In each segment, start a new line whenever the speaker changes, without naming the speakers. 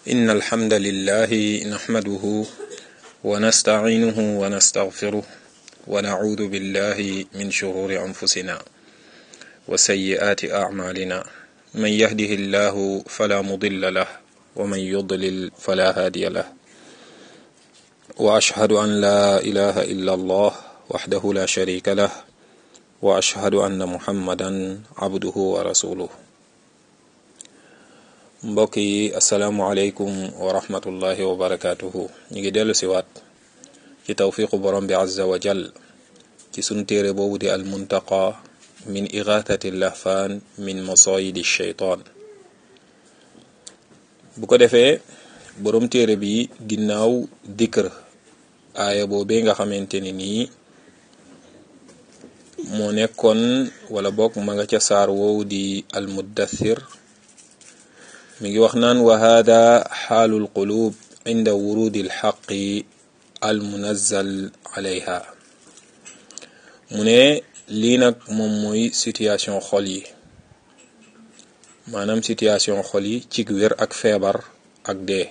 إن الحمد لله نحمده ونستعينه ونستغفره ونعوذ بالله من شرور أنفسنا وسيئات أعمالنا من يهده الله فلا مضل له ومن يضلل فلا هادي له وأشهد أن لا إله إلا الله وحده لا شريك له وأشهد أن محمدا عبده ورسوله mbokk yi asalaamualeykum wa rahmatullahi wa barakaatuhu ñu ngi dellu siwaat ci tawfiqu borom bi azza wa jal ci sunu téere boobu di al muntaqa min igathati lahfaan min masayidi sheytaan bu ko defee borom téere bi ginnaaw dikr aaya boobee nga xamante ni nii moo nekkoon wala bokk ma nga ca saar woowu di al muddathir mi ngi wax naan wa hada xaalu lqulub inda wurudi lxaqi almunazzal alayha mu ne lii nag moom mooy situation xol yi maanaam situation xol yi cig wér ak feebar ak dee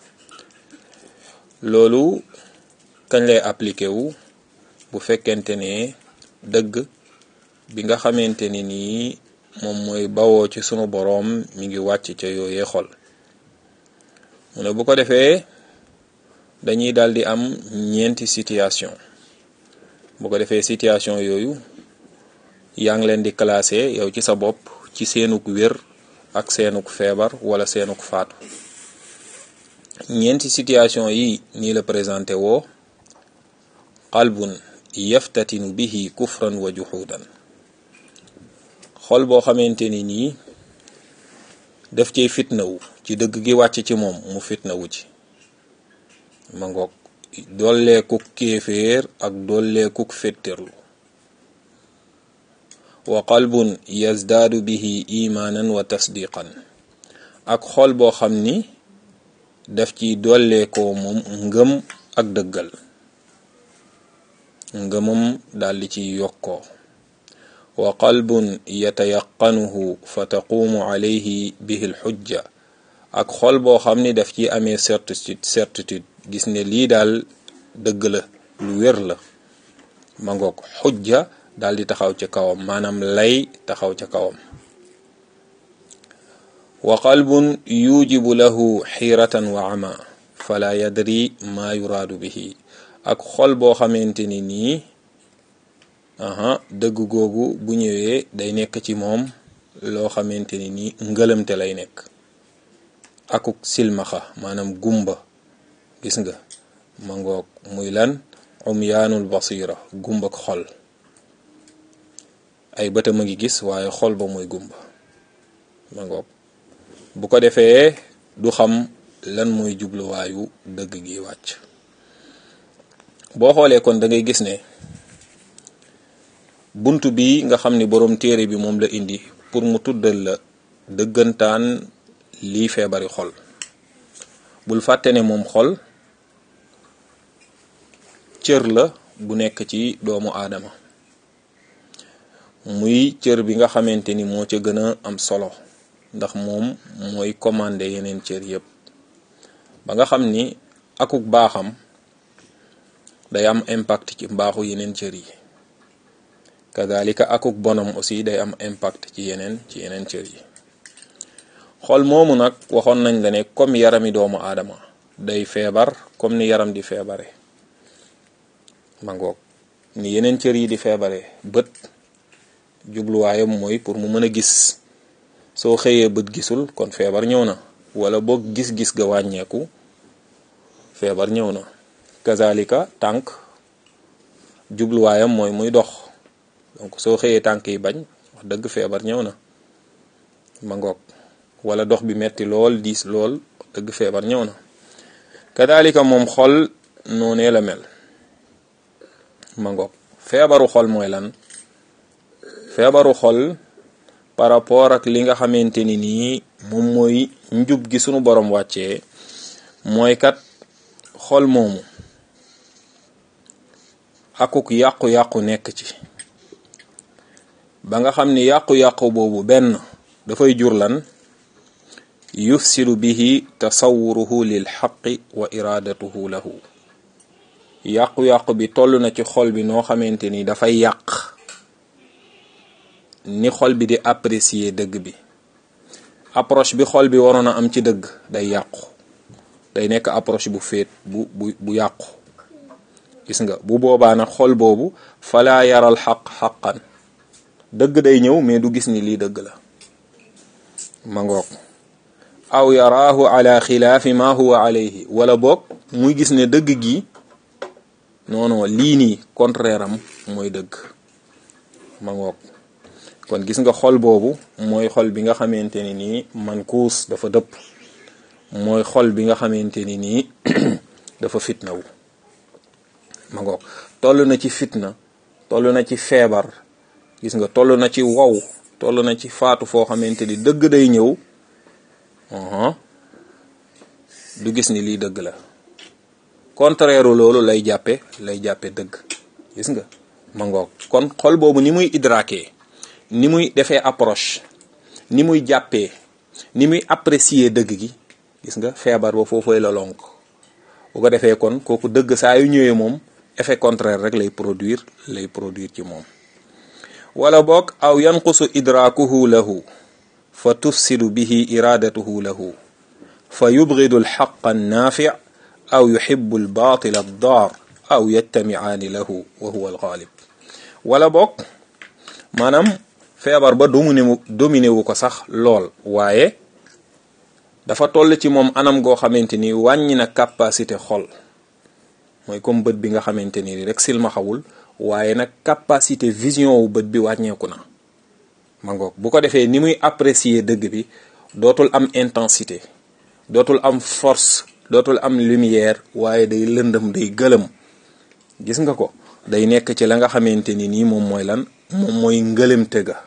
loolu kañ lay appliqué wu bu fekkente ne dëgg bi nga xamante ni nii moom mooy bawoo ci sunu boroom mi ngi wàcc ca yooyee xol mu ne bu ko defee dañuy daldi am ñeenti situation bu ko defee situation yooyu yaa ngi leen di classé yow ci sa bopp ci seenuk wér ak seenuk feebar wala seenuk faatu ñeenti situation yi nii la présenté woo qalbun yaftatinu bihi kufran wa juhudan xol boo xamante ni nii daf cay fitnawu ci dëgg gi wàcc ci moom mu fitnawu ci ma ngoog dolleekuk kéeféer ak dolleekuk féttéerlu wa qalbun yazdaadu bihi imaanan wa tasdiqan ak xol boo xam ni daf ciy dolleekoo moom ngëm ak dëggal ngëmam daldi ciy yokkoo wa qalbun yatayaqanuhu fa taquumu alayhi bihi lxujja ak xol boo xam ni daf ci amee certitude certitude gis ne lii daal dëgg la lu wér la ma ngoog xujja daal di taxaw ca kawam maanaam lay taxaw ca kawam wa qalbun yujibu lahu xiiratan wa ama fala yadri ma yuraadu bihi ak xol boo xamante ni nii aha dëgg googu bu ñëwee day nekk ci moom loo xamante ni nii ngëlëmte lay nekk akuk silmaxa maanaam gumba gis nga ma ngoog muy lan umyaanul basira gumbak xol ay bëtam a ngi gis waaye xol ba muy gumba ma ngoog bu ko defee du xam lan mooy jubluwaayu dëgg gi wàcc boo xoolee kon da ngay gis ne bunt bi nga xam ni boroom téere bi moom la indi pour mu tuddal la dëggantaan lii feebari xol bul fàtte ne moom xol cër la bu nekk ci doomu aadama muy cër bi nga xamante ni moo ca gën a am solo ndax moom mooy commandé yeneen cër yépp ba nga xam ni akuk baaxam day am impact ci mbaaxu yeneen cër yi kadalika akuk bonam aussi day am impact ci yeneen ci yeneen cër yi xol moomu nag waxoon nañ la ne comme yarami doomu aadama day feebar comme ni yaram di feebare ma ngoog ni yeneen cër yi di feebare bët jubluwaayam mooy pour mu mën a gis soo xëyee bët gisul kon feebar ñëw na wala boog gis-gis ga wàññeeku feebar ñëw na kazalika tànk jubluwaayam mooy muy dox donc soo xëyee tànk yi bañ wax dëgg feebar ñëw na ma ngoog wala dox bi metti lool diis lool wax dëgg feebar ñëw na kadalika moom xol noonee la mel ma ngoog feebaru xol mooy lan feebaru xol par rapport ak li nga xamante ni nii moom mooy njub gi sunu borom wàccee mooy kat xol moomu akuk yàqu-yàqu nekk ci ba nga xam ni yàqu-yàqu boobu benn dafay jur lan yufsidu bihi tasawuruhu lil xaqi wa iradatuhu lahu yàqu-yàqu bi toll na ci xol bi noo xamante ni dafay yàq ni xol bi di apprécier dëgg bi approche bi xol bi waroon a am ci dëgg day yàqu day nekk approche bu féet bu bu bu yàqu gis nga bu boobaa nag xol boobu falaa yaral xaq xaqan dëgg day ñëw mais du gis ni lii dëgg la ma ngoog aw yaraahu ala xilaafi ma huwa alayhi wala boog muy gis ne dëgg gi non non lii nii contraire am mooy dëgg ma ngoog kon gis nga xol boobu mooy xol bi nga xamante ni nii man kuus dafa dëpp mooy xol bi nga xamante ni nii dafa fitna wu ma ngoog toll na ci fitna toll na ci feebar gis nga toll na ci wow toll na ci faatu foo xamante ni dëgg day ñëw du gis ni lii dëgg la contraire loolu lay jàppe lay jàppe dëgg gis nga ma ngoog kon xol boobu ni muy idrake ni muy defee approche ni muy jàppee ni muy apprécier dëgg gi gis nga feebar ba foofooy la lonk bu ko defee kon kooku dëgg saa yu ñëwee moom effet contraire rek lay produire lay produire ci moom wala boog aw yanqusu idrakuhu lahu fa tufsidu bihi iradatuhu lahu fa yubgidu alxaqa annaafi aw yuxibu albatil addaar aw yajtamicaani lahu wa huwa alxaalib wala boog maanaam feebar ba dominé wu dominé wu ko sax lool waaye dafa toll ci moom anam goo xamante ni wàññi na capacité xol mooy comme bët bi nga xamante ni rek silmaxawul waaye nag capacité vision wu bët bi wàññeeku na ma ngoog bu ko defee ni muy apprécier dëgg bi dootul am intensité dootul am force dootul am lumière waaye day lëndëm day gëlëm gis nga ko day nekk ci la nga xamante ni nii moom mooy lan moom mooy ngëlëmte ga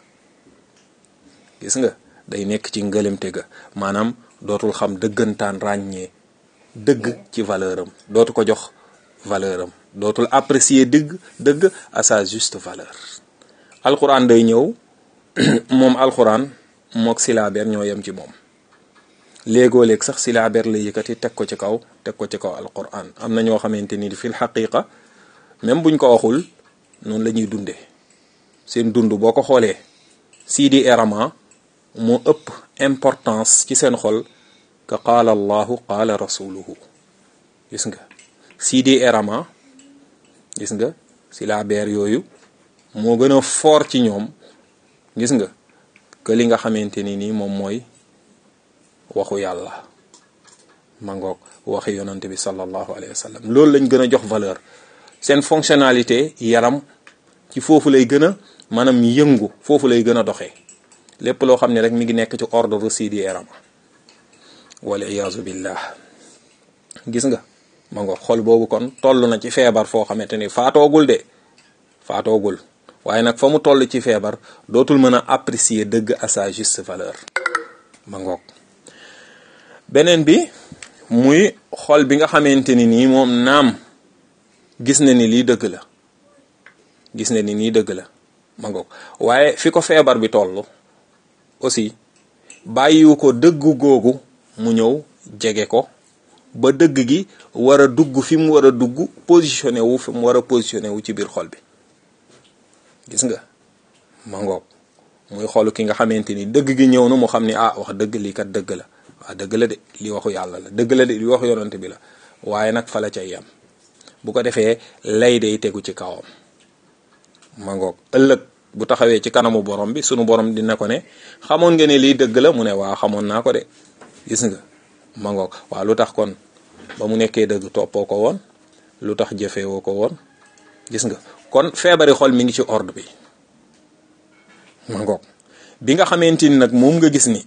gis nga day nekk ci ngëlëmte ga maanaam dootul xam dëggantaan ràññee dëgg ci valeur am dootu ko jox valeur am dootul apprécier dëgg dëgg à sa juste valeur alxuraan day ñëw moom alxuraan mook silaabeer ñoo yem ci moom léegoo léeg sax silaabeer la yëkkati teg ko ci kaw teg ko ci kaw alxuraan am na ñoo xamante ni fil xaqiqa même buñ ko waxul noonu la ñuy dundee seen dund boo ko xoolee Sidi Erama moo ëpp importance ci seen xol ka qaala allahu qaala rasuluhu gis nga Sidi Erama gis nga silaabeer yooyu moo gën a fort ci ñoom gis nga que li nga xamante ni nii moom mooy waxu yàlla mangoog waxi yonante bi sallallahu alayhi wa sallam loolu lañ gën a jox valeur seen fonctionnalité yaram ci foofu lay gën a maanaam yëngu foofu lay gën a doxee lépp loo xam ne rek mi ngi nekk ci ordre sidi yaram wal iyaazu billah gis nga ma ngoog xol boobu kon toll na ci feebar foo xamante ni faatoogul de faatoogul waaye nag fa mu toll ci feebar dootul mën a apprécier dëgg à sa juste valeur ma ngoog beneen bi muy xol bi nga xamante ni nii moom naam gis na ni lii dëgg la gis na ni nii dëgg la ma ngoog waaye fi ko feebar bi toll aussi bàyyiwu ko dëggu googu mu ñëw jege ko ba dëgg gi war a dugg fi mu war a dugg positionné wu fi mu war a positionné wu ci biir xol bi gis nga ma ngoog muy xolu ki nga xamante ni dëgg gi ñëw na mu xam ni ah wax dëgg lii kat dëgg la waa dëgg la de li waxu yàlla la dëgg la de li waxu yonante bi la waaye nag fa la cay yam bu ko defee lay day tegu ci kawam ma ngoog ëllëg bu taxawee ci kanamu borom bi sunu borom dina ko ne xamoon nga ne lii dëgg la mu ne waa xamoon naa ko de gis nga ma ngoog waa lu tax kon ba mu nekkee dëgg toppoo ko woon lu tax jëfewoo ko woon gis nga kon feebari xol mi ngi ci ordre bi ma ngoog bi nga xamante ni nag moom nga gis ni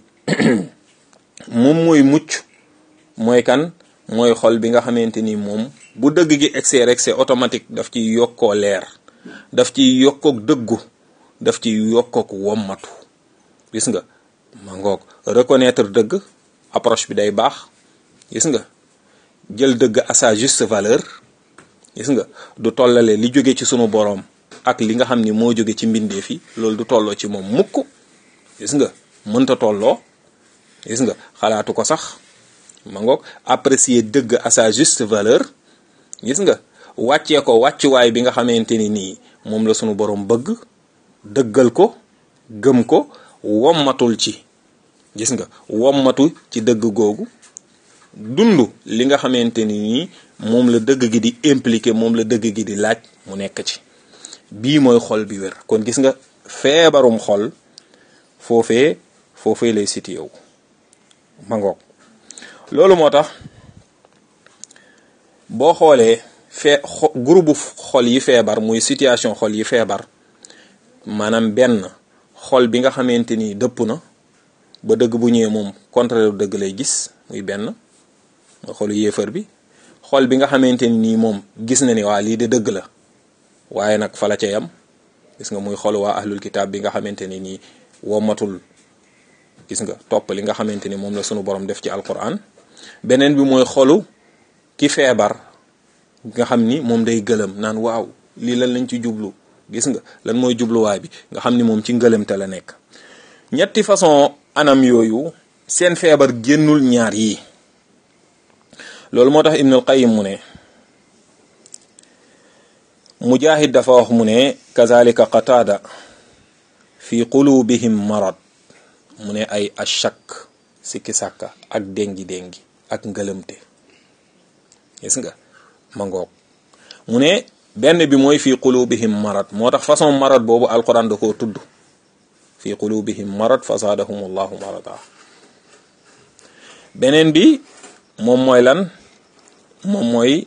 moom mooy mucc mooy kan mooy xol bi nga xamante ni moom bu dëgg gi excès rek c'est automatique daf ci yokkoo leer daf ci yokkook dëggu daf ci yokkook wommatu gis nga ma ngoog reconnaître dëgg approche bi day baax gis nga jël dëgg à sa juste valeur gis nga du tollale li jóge ci sunu boroom ak li nga xam ni moo jóge ci mbindeef yi loolu du tolloo ci moom mukk gis nga mënta tolloo gis nga xalaatu ko sax ma ngoog apprécier dëgg à sa juste valeur gis nga wàccee ko wàccuwaay bi nga xamante ni nii moom la sunu borom bëgg dëggal ko gëm ko wommatul ci gis nga wommatu ci dëgg googu dund li nga xamante ni nii moom la dëgg gi di impliqué moom la dëgg gi di laaj mu nekk ci bii mooy xol bi wér kon gis nga feebarum xol foofee foofee lay siti yow ma ngoog loolu moo tax boo xoolee fee groupe xol yi feebar muy situation xol yi feebar maanaam benn xol bi nga xamante ni dëpp na ba dëgg bu ñëwee moom contraire dëgg lay gis muy benn nga xolu yéefar bi xol bi nga xamante ni nii moom gis na ni waa lii de dëgg la waaye nag fa la ca yam gis nga muy xolu waa ahlul kitaab bi nga xamante ni nii womatul gis nga topp li nga xamante ni moom la sunu borom def ci alquran beneen bi mooy xolu ki feebar nga xam ni moom day gëlëm naan waaw lii lan lañ ci jublu gis nga lan mooy jubluwaay bi nga xam ni moom ci ngëlëmte la nekk ñetti façon anam yooyu seen feebar génnul ñaar yi loolu moo tax ibnul qayim mu ne mujahid dafa wax mu ne kazalika qataada fi qulubihim marad mu ne ay achak sikki sàkka ak déngi déngi ak ngëlëmte gis nga ma ngoog mu ne benn bi mooy fi qulubihim marad moo tax façon marad boobu alquran da koo tudd fi qulubihim marad fa zaadahum allahu marada beneen bi moom mooy lan moom mooy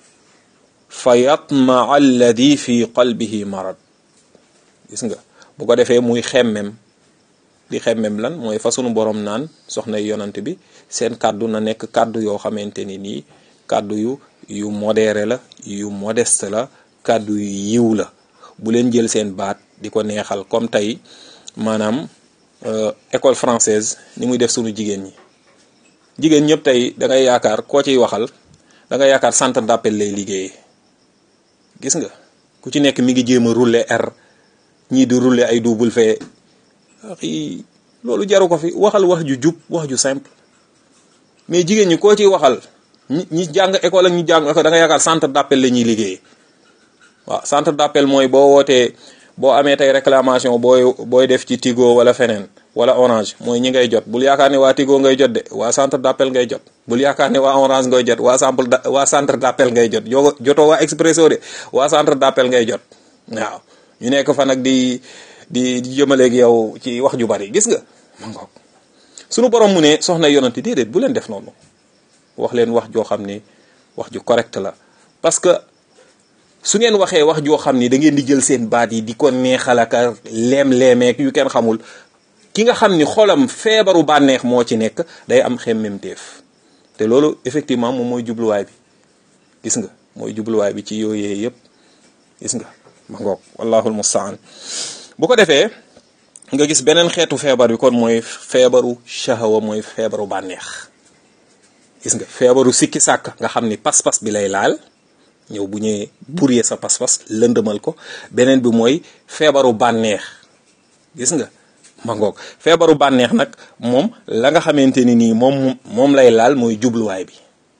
fa yatmaa alladi fi qalbihi marad gis nga bu ko defee muy xemmem di xemmem lan mooy fa sunu borom naan soxna yonant bi seen kàddu na nekk kàddu yoo xamante ni nii kàddu yu yu modéré la yu modeste la kàddu yu yiw la bu leen jël seen baat di ko neexal comme tey maanaam école française ni muy def sunu jigéen ñi jigéen ñëpp tey da ngay yaakaar koo ciy waxal da ngay yaakaar centre d'appel lay liggéeyee gis nga ku ci nekk mi ngi jéem a rouler R ñii di rouler ay double fee axi loolu jaru ko fi waxal wax ju jub wax ju simple mais jigéen ñi koo ciy waxal ñi ñi jàng école ak ñi jàng da nga yaakaar centre d'appel la ñuy liggéeyee waaw centre d'appel mooy boo wootee boo amee tey réclamation booy booy def ci Tigo wala feneen wala Orange mooy ñi ngay jot bul yaakaar ne waa Tigo ngay jot de waa centre d'appel ngay jot bul yaakaar ne waa Orange ngay jot waa sample waa centre d'appel ngay jot yoo jotoo waa Expresso de waa centre d'appel ngay jot waaw ñu nekk fa nag di di di jëmaleeg yow ci wax ju bari gis nga ma ngoog sunu borom mu ne soxna yonanti déedéet bu leen def noonu wax leen wax joo xam ni wax ju correct la parce que su ngeen waxee wax joo xam ni da ngeen di jël seen baat yi di ko neexal ak leem-leemeek yu kenn xamul ki nga xam ni xolam feebaru bànneex moo ci nekk day am xemmemteef te loolu effectivement moom mooy jubluwaay bi gis nga mooy jubluwaay bi ci yooyee yëpp gis nga ma ngoog wallahul mustaan bu ko defee nga gis beneen xeetu feebar bi kon mooy feebaru shahawa mooy feebaru bànneex gis nga feebaru sikki sàkk nga xam ni pas-pas bi lay laal ñëw bu ñëwee buree sa pas-pas lëndëmal ko beneen bi mooy feebaru bànneex gis nga ma ngoog feebaru bànneex nag moom la nga xamante ni nii moom moom lay laal mooy jubluwaay bi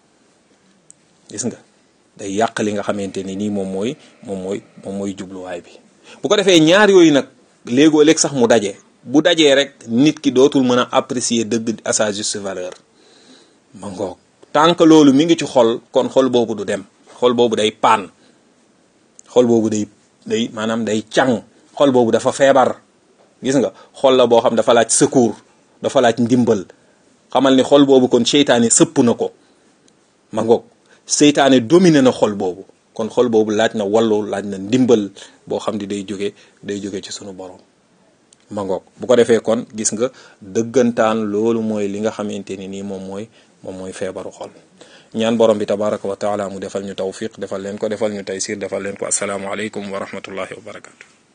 gis nga day yàq li nga xamante ni nii moom mooy moom mooy moom mooy jubluwaay bi bu ko defee ñaar yooyu nag léegoo léeg sax mu daje bu dajee rek nit ki dootul mën a apprécier dëgg à sa juste valeur ma ngoog tant que loolu mi ngi ci xol kon xol boobu du dem xol boobu day paan xol boobu day day maanaam day càng xol boobu dafa feebar gis nga xol la boo xam dafa laaj secours dafa laaj ndimbal xamal ni xol boobu kon seytaane sëpp na ko ma ngoog seytaane dominé na xol boobu kon xol boobu laaj na wallu laaj na ndimbal boo xam ni day jóge day jóge ci sunu borom ma ngoog bu ko defee kon gis nga dëggantaan loolu mooy li nga xamante ni nii moom mooy moom mooy feebaru xol ñaan borom bi tabaraka wa taala mu defal ñu tawfiq defal leen ko defal ñu taysir defal leen ko asalaamu aleykum wa rahmatullahi wa barakatu